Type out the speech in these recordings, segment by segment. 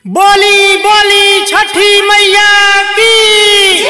बोली बोली छठी मैया की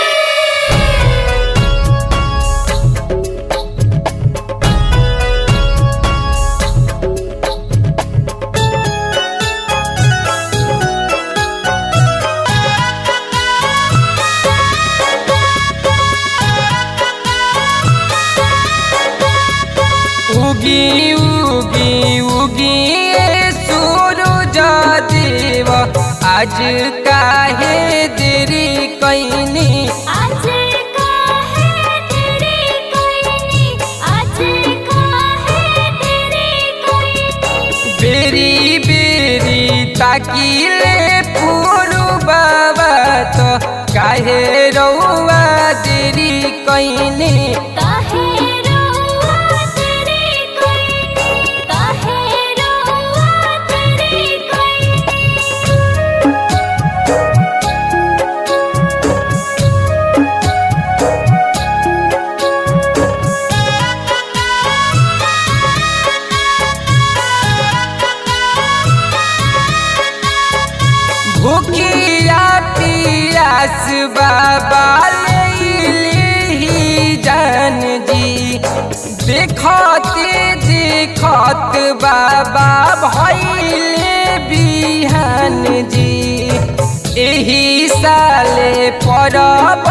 उगी उगी उगी ये सूरज देव आज काहे देरी कैनी आज का है तेरी कोई आज का है तेरी कोई बेरी बेरी ताकिले पुरु बाबा तो काहे रौआ देरी कैनी काहे रोआ तेरी कोई काहे रोआ तेरी कोई भूखिया पियास बाबा ही जान जी देखते देखत बाबा भैले बिहान जी एही साले परब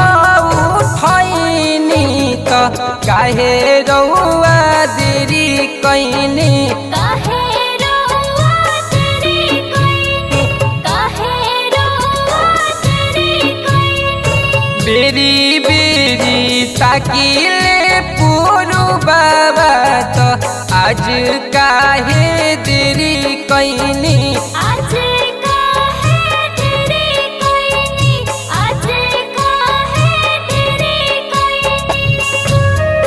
उठैनी त काहे रौआ देरी कैनी काहे रोआ तेरी कोई काहे रोआ तेरी कोई बेरी बेरी ताकिले पुरु बाबा तो आज काहे देरी कैनी आज का है तेरी कोई आज का है तेरी कोई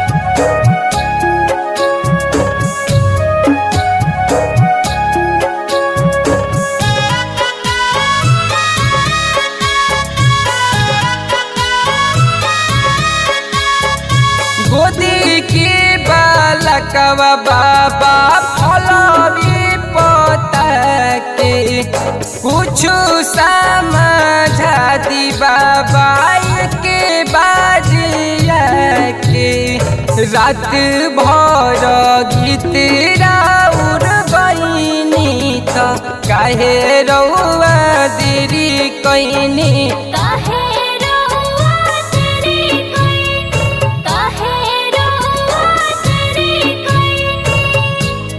गोदी के बालकवा बाबा फलवी पता के कुछ समझा दी बाबा के बाजिया के रात भर गीत राउर बनी तो काहे रौआ देरी कैनी काहे रोआ तेरी कोई काहे रोआ तेरी कोई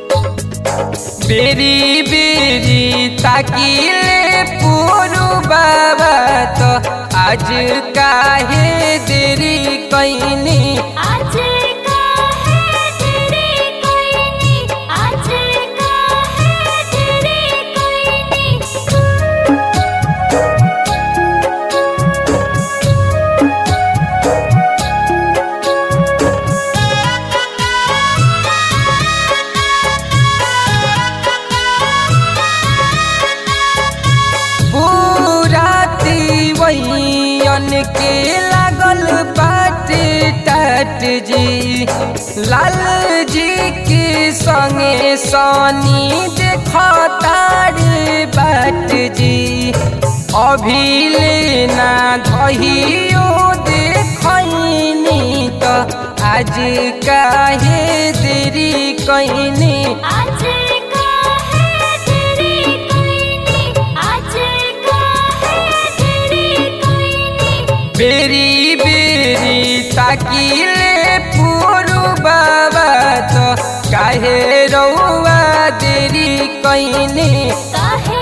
बेरी बेरी ताकिले पुरु बाबा तो आज काहे देरी कैनी आज का है तेरी कोई आज का है तेरी कोई पूरा तीवैयन के लागल बाटे टाट जी लाल जी के संगे सनी देखतार बाट जी अभी लेना धहियो देखैनी तो आज काहे देरी कैनी आज का है तेरी कोई आज का है तेरी कोई बेरी बेरी ताकिले पुरु बाबा तो काहे रौआ देरी कैनी काहे